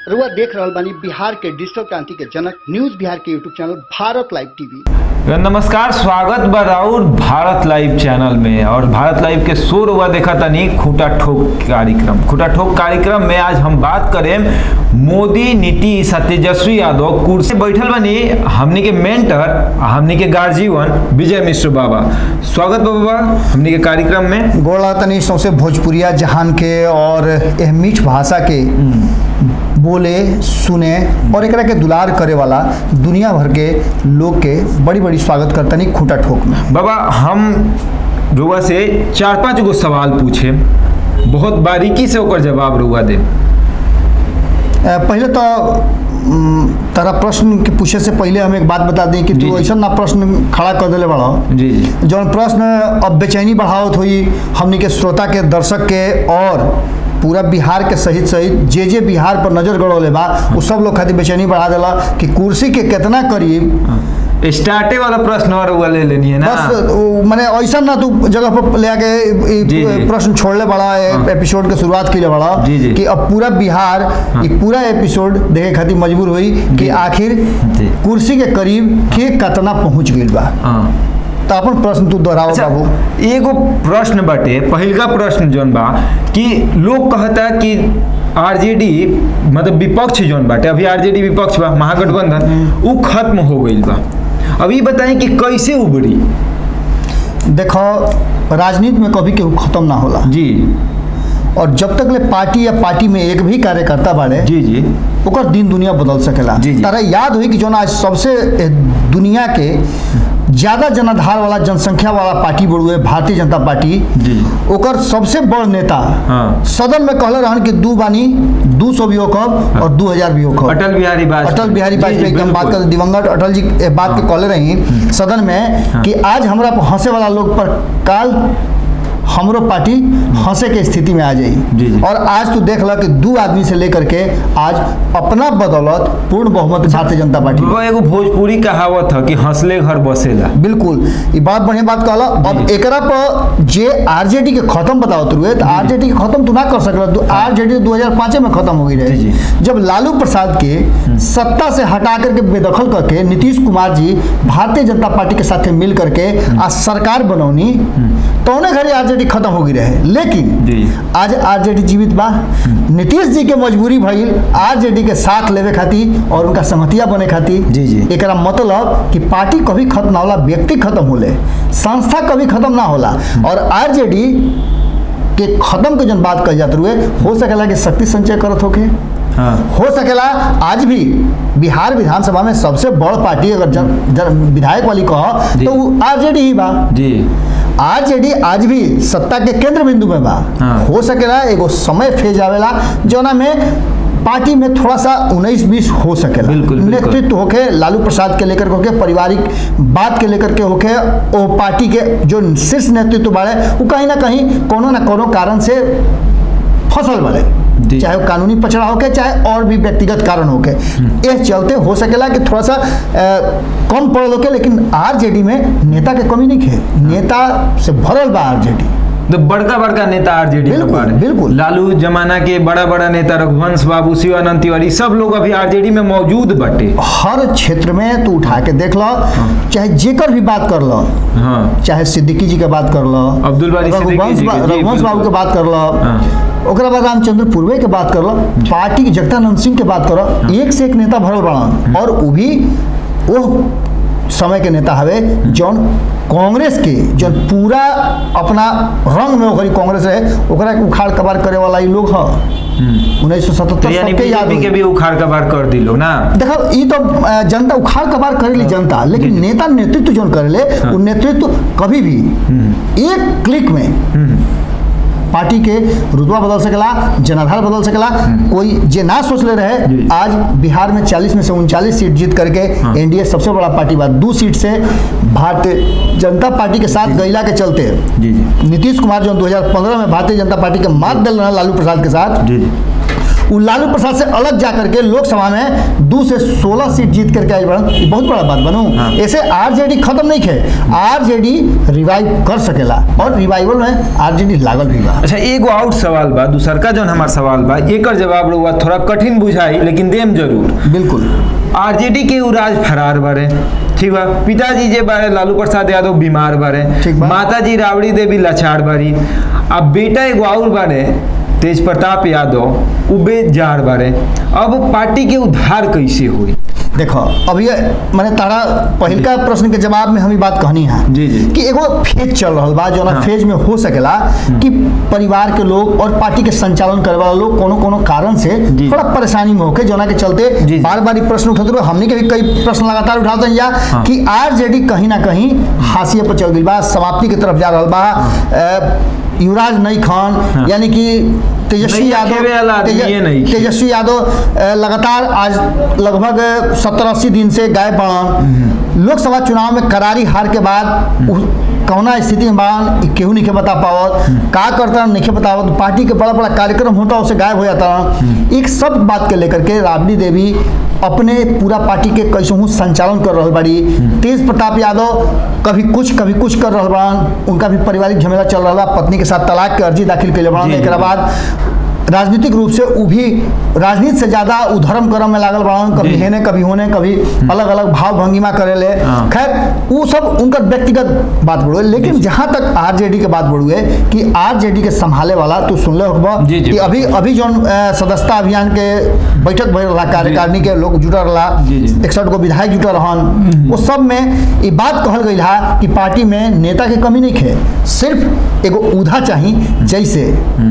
रुआ देख रहल बानी बिहार के डिजिटल क्रांति के जनक न्यूज बिहार के YouTube channel Bharat live TV नमस्कार स्वागत बा राउर भारत लाइव चैनल में और भारत लाइव के शोर हुआ देखा तनी खूटा ठोक कार्यक्रम खूटा ठोक कार्यक्रम में आज हम बात करें मोदी नीतीश आ तेजस्वी यादव कुर्सी बैठल बनी हमनी के मेंटर आ हमनी के गार्जियन विजय मिश्र बाबा स्वागत बा बाबा हमनी के कार्यक्रम में गोड़ा तनी सौसे भोजपुरिया जहान के और एह मीठ भाषा के बोले सुने और एकरा के दुलार करे वाला दुनिया भर के लोग के बड़ी बड़ी स्वागत करतनी खूटा ठोक में बाबा हम रुआ से चार पांच गो सवाल पूछे बहुत बारीकी से ओकर जवाब रुआ दे अ, पहले तो उम, तारा प्रश्न के पूछे से पहले हम एक बात बता दें कि जी, तू जी। ऐसा ना प्रश्न खड़ा कर दिले बड़ा जी जी जौन प्रश्न अब बेचैनी बढ़ावत हुई हमनी के श्रोता के दर्शक के और पूरा बिहार के सहित सहित जे जे बिहार पर नजर गड़ौले बा वो सब लोग खातिर बेचैनी बढ़ा देला कि कुर्सी के कितना करीब स्टार्टे वाला प्रश्न और वो ले लेनी है ना बस वो माने ऐसा ना तू जगह पर ले आके ई- ई जी, जी। प्रश्न छोड़ले बड़ा हाँ। एपिसोड के शुरुआत के लिए बड़ा जी, जी। कि अब पूरा बिहार ये पूरा एपिसोड देखे खातिर मजबूर हुई कि जी। आखिर जी। कुर्सी के करीब के कितना पहुंच गई बा हाँ तो अपन प्रश्न तू दोहराओ अच्छा बाबू एगो प्रश्न बाटे पहिलका प्रश्न जौन बा कि लोग कहता कि आरजेडी मतलब विपक्ष जौन बाटे अभी आरजेडी विपक्ष बा महागठबंधन उ खत्म हो गईल बा अब ई बताएं कि कैसे उबरी देखो राजनीति में कभी केहू खत्म ना होला जी और जब तक ले पार्टी या पार्टी में एक भी कार्यकर्ता बाड़े जी जी ओकर दिन दुनिया बदल सकेला जी, जी। तारा याद हुई कि जौन आज सबसे ए, दुनिया के ज्यादा जनाधार वाला जनसंख्या वाला पार्टी बड़ुए भारतीय जनता पार्टी जी। ओकर सबसे बड़ नेता हाँ। सदन में कहले रहन कि दू बानी दू सौ भी होकब और दू हजार भी होकब अटल बिहारी वाजपेयी अटल बिहारी जी, जी, वाजपेयी की हम बात बिल्कुल। करते दिवंगत अटल जी ए बात के कहले रही सदन में कि आज हमरा पर हंसे वाला लोग पर काल हमरो पार्टी हंसे के स्थिति में आ जी, जाई जी। और आज तू देख ल कि दू आदमी से लेकर के आज अपना बदौलत पूर्ण बहुमत भारतीय जनता पार्टी वो एगो भोजपुरी कहावत है कि हंसले घर बसेला बिल्कुल ये बात बढ़िया बात कहला अब एकरा पर जे आरजेडी के खत्म बताओ तुरुए तो आरजेडी के खत्म तू ना कर सकल आरजेडी 2005 में खत्म हो गई जी, रहे जी। जब लालू प्रसाद के सत्ता से हटा करके बेदखल करके नीतीश कुमार जी भारतीय जनता पार्टी के साथ मिल करके आज सरकार बनौनी तो उन्हें घरे आरजेडी खत्म हो गई रहे लेकिन जी। आज आरजेडी जीवित बा नीतीश जी के मजबूरी भइल आरजेडी के साथ लेवे खातिर और उनका संगतिया बने खातिर जी, जी। एकरा मतलब कि पार्टी कभी खत्म ना होला व्यक्ति खत्म होले संस्था कभी खत्म ना होला और आरजेडी के खत्म के जन बात कल जात रुए हो सकेला कि शक्ति संचय करत होके हाँ हो सकेला आज भी बिहार विधानसभा में सबसे बड़ पार्टी अगर जन, जन विधायक वाली कह जी। तो आरजेडी ही बा जी आरजेडी आज भी सत्ता के केंद्र बिंदु में बा हाँ। हो सकेला एगो समय फेज आवेला जौना में पार्टी में थोड़ा सा उन्नीस बीस हो सकेला बिल्कुल, बिल्कुल। नेतृत्व होके लालू प्रसाद के लेकर के होके पारिवारिक बात के लेकर के होके वो पार्टी के जो शीर्ष नेतृत्व बाड़े वो कहीं ना कहीं कोनो ना कोनो कारण से फसल बड़े जी। चाहे वो कानूनी पचड़ा होके चाहे और भी व्यक्तिगत कारण होके इस चलते हो सकेला कि थोड़ा सा अ, कम पड़ल होके लेकिन आरजेडी में नेता के कमी नहीं है नेता से भरल बा आरजेडी तो बड़का बड़का नेता आरजेडी में बिल्कुल, बाड़े। बिल्कुल। लालू जमाना के बड़ा बड़ा नेता रघुवंश बाबू शिवानंद तिवारी सब लोग अभी आरजेडी में मौजूद बाटे हर क्षेत्र में तू उठा के देख लो चाहे जेकर भी बात कर लो हाँ चाहे सिद्दीकी जी के बात कर लो अब्दुल बारी सिद्दीकी रघुवंश जी के, बा- जी, रघुवंश बाबू बिल्कुल। के बात कर लो हाँ। ओकरा बाद रामचंद्र पूर्वे के बात कर लो पार्टी के जगदानंद सिंह के बात करो एक से एक नेता भरल बड़ा और वो भी वो समय के नेता हवे जौन कांग्रेस के जौन पूरा अपना रंग में ओकरी कांग्रेस रहे ओकरा के उखाड़ कबाड़ करे वाला ई लोग ह उन्नीस सौ तो सतहत्तर यानी सबके याद बीजेपी के होई। भी उखाड़ कबाड़ कर दिलो ना देखो ये तो अ, जनता उखाड़ कबाड़ करेली जनता लेकिन नेता नेतृत्व जो करेले वो नेतृत्व कभी भी एक क्लिक में पार्टी के रुतबा बदल सकेला जनाधार बदल सकेला कोई जे ना सोचले रहे जी। आज बिहार में 40 में से उनचालीस सीट जीत करके एनडीए सबसे बड़ा पार्टी बा दो सीट से भारतीय जनता पार्टी के साथ गैला के चलते जी जी नीतीश कुमार जो 2015 में भारतीय जनता पार्टी के मात दिल रहा लालू प्रसाद के साथ जी जी वो लालू प्रसाद से अलग जा करके लोकसभा में दो से सोलह सीट जीत करके आई बड़न ये बहुत बड़ा बात बनू हाँ। ऐसे आरजेडी खत्म नहीं खे आरजेडी रिवाइव कर सकेला और रिवाइवल में आरजेडी लागल भी बा अच्छा एगो आउट सवाल बा दूसर का जौन हमार सवाल बा एकर जवाब रहुआ थोड़ा कठिन बुझाई लेकिन देम जरूर बिल्कुल आरजेडी के उ राज फरार बारे ठीक बा पिताजी जे बारे लालू प्रसाद यादव बीमार बारे ठीक बा। माता जी राबड़ी देवी लाचार बारी अब बेटा एगो और बारे तेज प्रताप यादव उ बेजार बारे अब पार्टी के उद्धार कैसे हुई देखो अब ये मैंने तारा पहिलका प्रश्न के जवाब में हम ई बात कहनी है जी, जी। कि एगो फेज चल रहा बा जो हाँ। फेज में हो सकेला कि परिवार के लोग और पार्टी के संचालन करे वाला लोग कोनो कोनो कारण से जी। थोड़ा परेशानी में होके जोना के चलते जी, जी। बार बार प्रश्न उठाते रहो हमने के भी कई प्रश्न लगातार उठाते हैं या हाँ। कि आरजेडी कहीं ना कहीं हाशिए पर चल गई बा समाप्ति की तरफ जा रहा बा अ, युवराज नई खान हाँ। यानी कि तेजस्वी नहीं यादव खेवे वाला आदमी तेज- ये नहीं। तेजस्वी यादव अ, लगातार आज लगभग सत्तर अस्सी दिन से गायब बाड़न लोकसभा चुनाव में करारी हार के बाद उ- कौना स्थिति में बाड़न इ केहू नहीं के बता पावत का करता नहीं के बतावत पार्टी के बड़ा बड़ा कार्यक्रम होता उससे गायब हो जाता एक सब बात के लेकर के राबड़ी देवी अपने पूरा पार्टी के कैसहू संचालन कर रहा बाड़ी तेज प्रताप यादव कभी कुछ कभी कुछ कर रहा बाड़न उनका भी पारिवारिक झमेला चल रहा बा पत्नी के साथ तलाक के अर्जी दाखिल कैले बाड़न जी, जी। एक बाद राजनीतिक रूप से उ भी राजनीति से ज्यादा उ धर्म कर्म में लागल बाड़न कभी जी। हेने कभी होने कभी अलग अलग भाव भंगिमा करेले हाँ। खैर वो सब उनका व्यक्तिगत बात बढ़ुए लेकिन जहां तक आरजेडी के बात बढ़ुए कि आरजेडी के संभाले वाला तू सुनले होगा जी, जी, कि अभी अभी जो सदस्यता अभियान के बैठक भइल रहा कार्यकारिणी के लोग जुटल रहा जी, जी। इकसठ गो विधायक जुटल रहन वो सब में ये बात कहल गई हा कि पार्टी में नेता के कमी नहीं खे सिर्फ एगो उधा चाही जैसे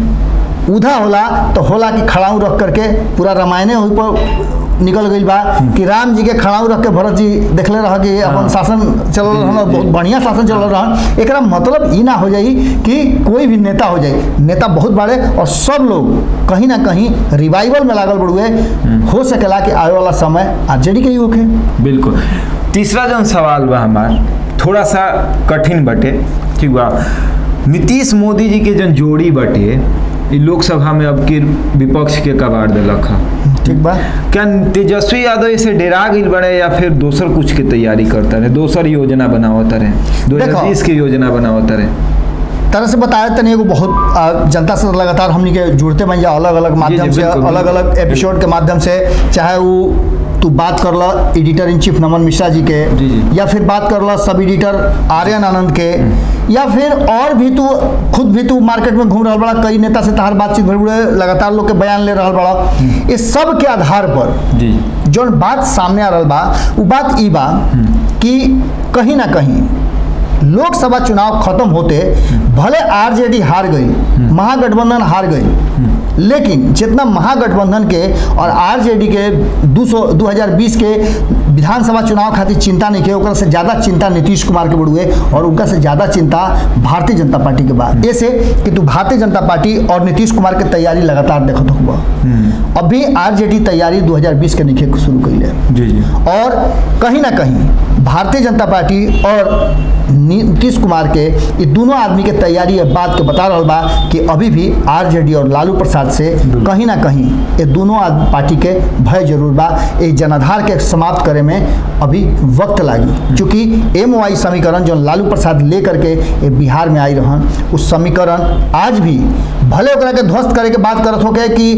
उधा होला तो होला कि खड़ाऊ रख करके पूरा रामायणे वही पर निकल गई बा कि राम जी के खड़ाऊ रख के भरत जी देखले रह कि अपन हाँ। शासन चल रहन और बहुत बढ़िया शासन चल रहन एकरा मतलब ई ना हो जाई कि कोई भी नेता हो जाए नेता बहुत बड़े और सब लोग कहीं ना कहीं रिवाइवल में लागल बड़ुए हो सकेला कि आवे वाला समय आरजेडी के ही होखे बिल्कुल तीसरा जौन सवाल बा हमार थोड़ा सा कठिन बटे ठीक बा नीतीश मोदी जी के जौन जोड़ी बटे ई लोकसभा में अब के विपक्ष के कबाड़ दिलक है ठीक बा क्या तेजस्वी यादव इसे डेरा गई बड़े या फिर दोसर कुछ के तैयारी करता रहे दोसर योजना बनावत रहे दो हजार देखो। बीस की योजना बनावत रहे तरह से बताया तनी एगो बहुत आ, जनता से लगातार हमनी के जुड़ते बन जा अलग अलग माध्यम से बिल्कुल, अलग अलग बिल्कुल। एपिसोड के माध्यम से चाहे वो तू बात कर ला editor in chief Naman Mishra ji के जी, जी। या फिर बात कर ला सब एडिटर आर्यन आनंद के या फिर और भी तू खुद भी तू मार्केट में घूम रहा बड़ा कई नेता से तहार बातचीत भर बुढ़े लगातार लोग के बयान ले रहा बड़ा इस सब के आधार पर जी जौन बात सामने आ रहा बा वो बात ई बा कि कहीं ना कहीं लोकसभा चुनाव खत्म होते भले आरजेडी हार गई महागठबंधन हार गई लेकिन जितना महागठबंधन के और आरजेडी के 200 2020 के विधानसभा चुनाव खातिर चिंता नहीं के ओकरा से ज़्यादा चिंता नीतीश कुमार के बड़ुए और उनका से ज़्यादा चिंता भारतीय जनता पार्टी के बाद ऐसे कि तू भारतीय जनता पार्टी और नीतीश कुमार के तैयारी लगातार देखत होगा अभी आरजेडी तैयारी 2020 के निखे शुरू कैले जी जी और कहीं ना कहीं भारतीय जनता पार्टी और नीतीश कुमार के ये दोनों आदमी के तैयारी ये बात के बता रहा बा कि अभी भी आरजेडी और लालू प्रसाद से कहीं ना कहीं ये दोनों आद- पार्टी के भय जरूर बा ये जनाधार के समाप्त करे में अभी वक्त लागी क्योंकि एम वाई समीकरण जो लालू प्रसाद ले करके ये बिहार में आई रहन उस समीकरण आज भी भले ओकरा के ध्वस्त करे के बात करत होके कि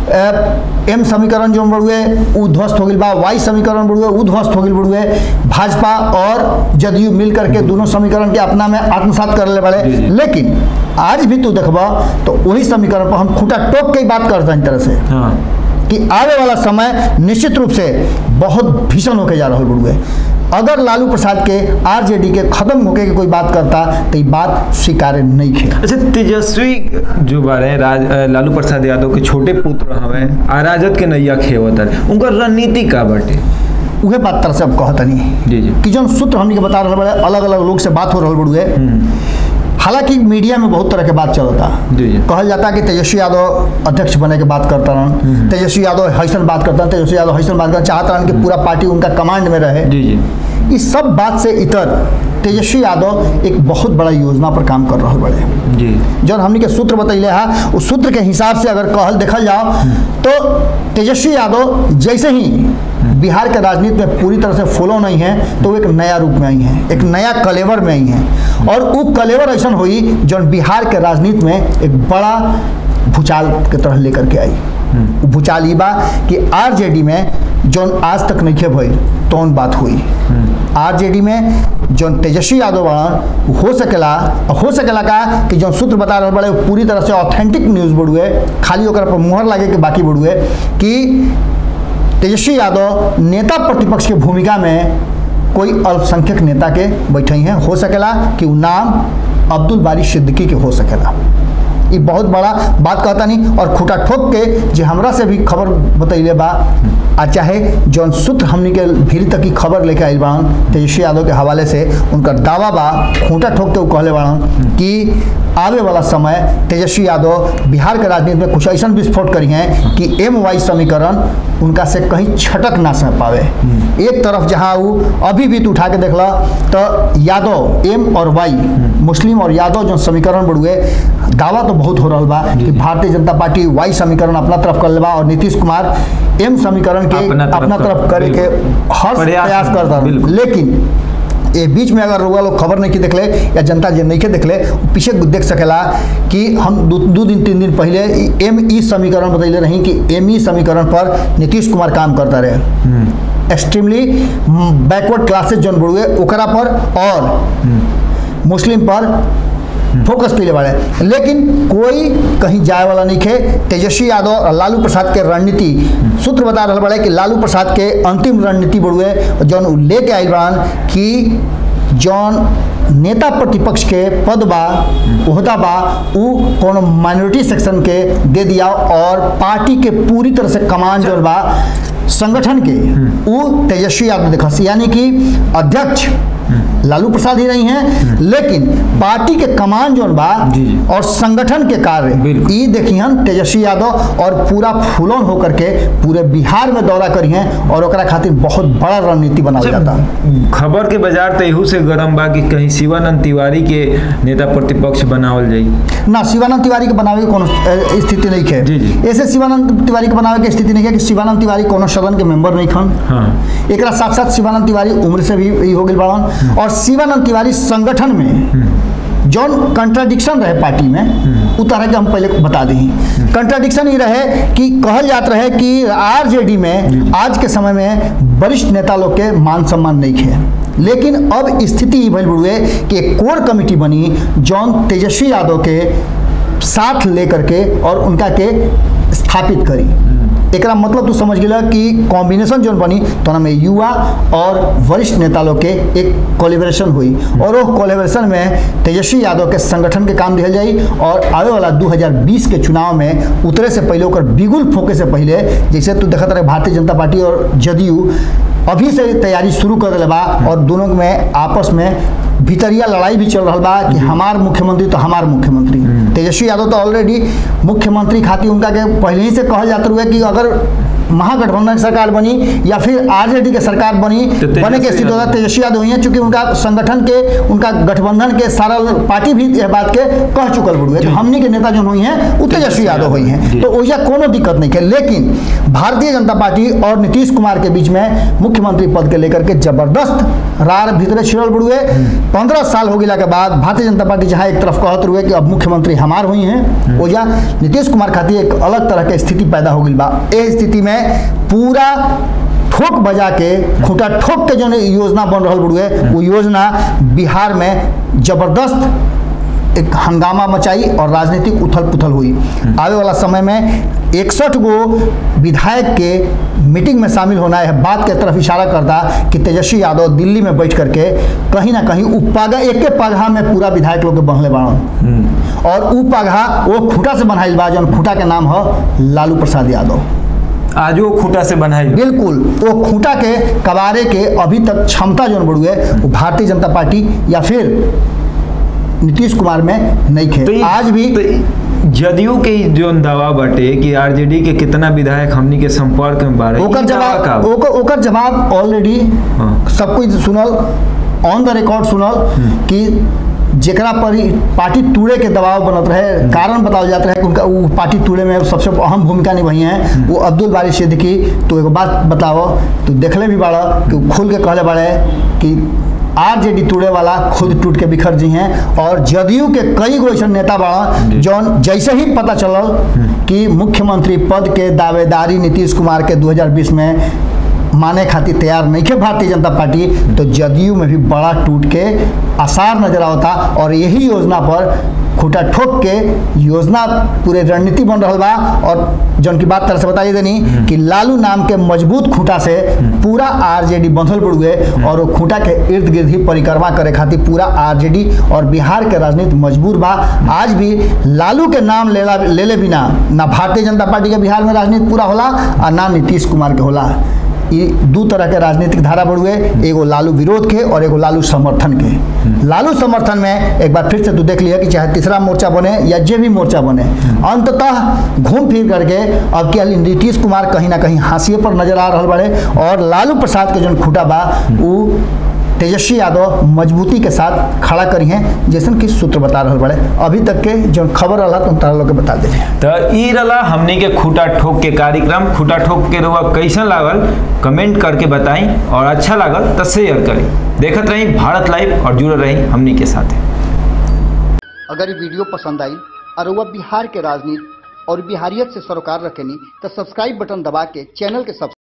अ, एम समीकरण जो बड़ुए उ ध्वस्त हो गई बा वाई समीकरण बड़ुए उ ध्वस्त हो गई बड़ुए भाजपा और जदयू मिल करके दोनों समीकरण के अपना में आत्मसात कर ले जी, बड़े जी। लेकिन आज भी तू देखबा तो वही समीकरण पर हम खूटा टोक के ही बात करते हैं एक तरह से हाँ कि आने वाला समय निश्चित रूप से बहुत भीषण होके जा रहा बड़ुए अगर लालू प्रसाद के आरजेडी के खत्म होके के कोई बात करता तो ये बात स्वीकार्य नहीं खे अच्छा तेजस्वी जो बारे राज अ, लालू प्रसाद यादव के छोटे पुत्र हवे आ राजद के नैया खेवत रहे उनकर रणनीति का बाटे उहे बात तरह से अब कहतनी जी जी कि जौन सूत्र हमनी के बता रहा बड़े अलग अलग लोग से बात हो रहा बड़ुए हालांकि मीडिया में बहुत तरह के बात चलता जी, जी। कहल जाता कि तेजस्वी यादव अध्यक्ष बने के बात करता रहन तेजस्वी यादव हैसन बात करता तेजस्वी यादव हैसन बात करता चाहता रहन कि पूरा पार्टी उनका कमांड में रहे जी जी इस सब बात से इतर तेजस्वी यादव एक बहुत बड़ा योजना पर काम कर रहे बड़े जी जौन हमनी के सूत्र बतैले है उस सूत्र के हिसाब से अगर कहल देखल जाओ तो तेजस्वी यादव जैसे ही बिहार के राजनीति में पूरी तरह से फॉलो नहीं है तो वो एक नया रूप में आई हैं एक नया कलेवर में आई हैं और वो कलेवर ऐसा हुई जौन बिहार के राजनीति में एक बड़ा भूचाल के तरह लेकर के आई उ भूचाल ई बा कि आरजेडी में जौन आज तक नहीं भइल तौन बात हुई आरजेडी में जौन तेजस्वी यादव बड़न उ हो सकेला हो सकेला का कि जौन सूत्र बता रहे बड़े उ पूरी तरह से ऑथेंटिक न्यूज़ बड़ुए खाली ओकरा पर मुहर लागे के बाकी बड़ुए कि तेजस्वी यादव नेता प्रतिपक्ष के भूमिका में कोई अल्पसंख्यक नेता के बैठे हैं हो सकेला कि उ नाम अब्दुल बारी सिद्दीकी के हो सकेला ये बहुत बड़ा बात कहता नहीं और खूटा ठोक के जे हमरा से भी खबर बतैले बा आ चाहे जौन सूत्र हमनी के भीड़ तक की खबर लेके आइल बाड़न तेजस्वी यादव के हवाले से उनकर दावा बा खूंटा ठोक के उ कहले बाड़न कि आवे वाला समय तेजस्वी यादव बिहार के राजनीति में कुछ ऐसा विस्फोट करी हैं कि एम वाई समीकरण उनका से कहीं छटक ना सह पावे एक तरफ जहाँ वो अभी भी तू उठा के देखला तो यादव एम और वाई मुस्लिम और यादव जो समीकरण बढ़ुए दावा तो बहुत हो रहा बा कि भारतीय जनता पार्टी वाई समीकरण अपना तरफ कर लेबा और नीतीश कुमार एम समीकरण के अपना तरफ अपना कर- तरफ करे के बिल्कुल। हर प्रयास प्रयास में, करता बिल्कुल। लेकिन ये बीच में अगर रुआ लोग खबर नहीं की देखले या जनता जे नहीं के देखले पीछे देख सकेला कि हम दू दू दिन तीन दिन पहले एम ई समीकरण बतैले रही कि एम ई समीकरण पर नीतीश कुमार काम करता रहे एक्सट्रीमली बैकवर्ड क्लासेस जौन बढ़ुए ओकरा पर और मुस्लिम पर फोकस कैले बाड़े लेकिन कोई कहीं जाए वाला नहीं खे तेजस्वी यादव और लालू प्रसाद के रणनीति सूत्र बता रहा बड़े कि लालू प्रसाद के अंतिम रणनीति बढ़ुए जौन उ लेके आइल बाड़न कि जौन नेता प्रतिपक्ष के पद बा ओहदा बा उ कोनो माइनॉरिटी सेक्शन के दे दिया और पार्टी के पूरी तरह से कमान जौन बा संगठन के उ तेजस्वी यादव देखस यानी कि अध्यक्ष लालू प्रसाद ही रही हैं लेकिन पार्टी के कमान जोन बा जी, जी। और संगठन के कार्य बिल्कुल। ई देखिहन तेजस्वी यादव और पूरा फूलन होकर के पूरे बिहार में दौरा करी हैं और ओकरा खातिर बहुत बड़ा रणनीति बनावल जाता खबर के बाजार तो एहू से गरम बा कि कहीं शिवानंद तिवारी के नेता प्रतिपक्ष बनावल जाई ना शिवानंद तिवारी के बनावे के कोनो अ, स्थिति नहीं है जी, जी। ऐसे शिवानंद तिवारी के बनावे के स्थिति नहीं है कि शिवानंद तिवारी कोनो सदन के मेंबर नहीं खन हाँ एकरा साथ साथ शिवानंद तिवारी उम्र से भी ई हो गई बाड़न और शिवानंद तिवारी संगठन में जौन कंट्राडिक्शन रहे पार्टी में उ तरह के हम पहले बता दी कंट्राडिक्शन ही रहे कि कहल जात रहे कि आरजेडी में आज के समय में वरिष्ठ नेता लोग के मान सम्मान नहीं है लेकिन अब स्थिति ई भइल बुढ़ुए कि एक कोर कमेटी बनी जौन तेजस्वी यादव के साथ लेकर के और उनका के स्थापित करी एकरा मतलब तू समझ गेला कि कॉम्बिनेशन जोन बनी तो में युवा और वरिष्ठ नेता लोग के एक कोलेबरेशन हुई और वो कोलेबरेशन में तेजस्वी यादव के संगठन के काम दिहल जाई और आवे वाला 2020 के चुनाव में उतरे से पहले ओकर बिगुल फोके से पहले जैसे तू देखत रहे भारतीय जनता पार्टी और जदयू अभी से तैयारी शुरू कर दिले बा और दोनों में आपस में भीतरिया लड़ाई भी चल रहा बा कि हमार मुख्यमंत्री तो हमार मुख्यमंत्री तेजस्वी यादव तो ऑलरेडी मुख्यमंत्री खातिर उनका के पहले ही से कहल जात रहे कि अगर महागठबंधन की सरकार बनी या फिर आरजेडी के सरकार बनी तो तेजस्वी बने के स्थिति होगा यादव। तेजस्वी यादव हुई हैं चूंकि उनका संगठन के उनका गठबंधन के सारा पार्टी भी यह बात के कह चुकल बुढ़ुए तो हमनी के नेता जो हुई हैं वो तेजस्वी यादव हुई हैं जी। तो ओइजा कोनो दिक्कत नहीं है लेकिन भारतीय जनता पार्टी और नीतीश कुमार के बीच में मुख्यमंत्री पद के लेकर के जबरदस्त रार भीतरे छिड़ल बुढ़ुए पंद्रह साल हो गया के बाद भारतीय जनता पार्टी जहाँ एक तरफ कहत रुए कि अब मुख्यमंत्री हमार हुई हैं ओइजा नीतीश कुमार खातिर एक अलग तरह के स्थिति पैदा हो गई बा ए स्थिति में पूरा ठोक बजा के खूंटा ठोक के जो योजना बन रहा बुढ़ुए वो योजना बिहार में जबरदस्त एक हंगामा मचाई और राजनीतिक उथल पुथल हुई आवे वाला समय में इकसठ गो विधायक के मीटिंग में शामिल होना है बात के तरफ इशारा करता कि तेजस्वी यादव दिल्ली में बैठ करके कहीं ना कहीं उ पागा एक पगहा में पूरा विधायक लोग के बहले बाड़न और उ पगहा वो खूंटा से बनाइल बा जौन खूंटा के नाम है लालू प्रसाद यादव आज वो खूंटा से बनाई बिल्कुल वो खूंटा के कबारे के अभी तक क्षमता जो बढ़ुए वो भारतीय जनता पार्टी या फिर नीतीश कुमार में नहीं तो खे ये- आज भी तो ये- जदयू के ई जोन दावा बाटे कि आरजेडी के कितना विधायक हमनी के संपर्क में बारे ओकर जवाब ओकर ओकर जवाब ऑलरेडी हाँ। सब कुछ सुनल ऑन द रिकॉर्ड सुनल कि जेकरा पर ई पार्टी टूटे के दबाव बनत रहे कारण बताओ जात रहे कि उनका वो पार्टी टूटे में सबसे अहम भूमिका निभाई हैं वो अब्दुल बारी सिद्दीकी तो एगो बात बताओ तो देखले भी बाड़ा कि वो खुल के कहले बाड़े कि आरजेडी टूटे वाला खुद टूट के बिखर जी हैं और जदयू के कई गो ऐसा नेता बाड़ा जौन जैसे ही पता चलल कि मुख्यमंत्री पद के दावेदारी नीतीश कुमार के 2020 में माने खातिर तैयार नहीं थे भारतीय जनता पार्टी तो जदयू में भी बड़ा टूट के आसार नजर आवता और यही योजना पर खूटा ठोक के योजना पूरे रणनीति बन रहा बा और जौन की बात तरह से बताइए देनी कि लालू नाम के मजबूत खूटा से पूरा आरजेडी बंधल पड़ हुए और वो खूटा के इर्द गिर्द ही परिक्रमा करे खातिर पूरा आरजेडी और बिहार के राजनीति मजबूर बा आज भी लालू के नाम लेला ले ले बिना ना भारतीय जनता पार्टी के बिहार में राजनीति पूरा होला और ना नीतीश कुमार के होला ये दू तरह के राजनीतिक धारा बढ़ुए एगो लालू विरोध के और एगो लालू समर्थन के लालू समर्थन में एक बार फिर से तू देख लिया कि चाहे तीसरा मोर्चा बने या जे भी मोर्चा बने अंततः घूम फिर करके अब क्या नीतीश कुमार कहीं ना कहीं हाशिए पर नजर आ रहा बड़े और लालू प्रसाद के जो खूटा बा वो तेजस्वी यादव मजबूती के साथ खड़ा करी हैं जैसन कि सूत्र बता रहा बड़े अभी तक के जो खबर रहा तुम तारा लोग के बता दे तो ई रला हमनी के खूटा ठोक के कार्यक्रम खूटा ठोक के रुआ कैसन लागल कमेंट करके बताई और अच्छा लागल तो शेयर करी देखत रही भारत लाइव और जुड़े रही हमनी के साथ अगर ये वीडियो पसंद आई और वह बिहार के राजनीति और बिहारियत से सरोकार रखेनी तो सब्सक्राइब बटन दबा के चैनल के सब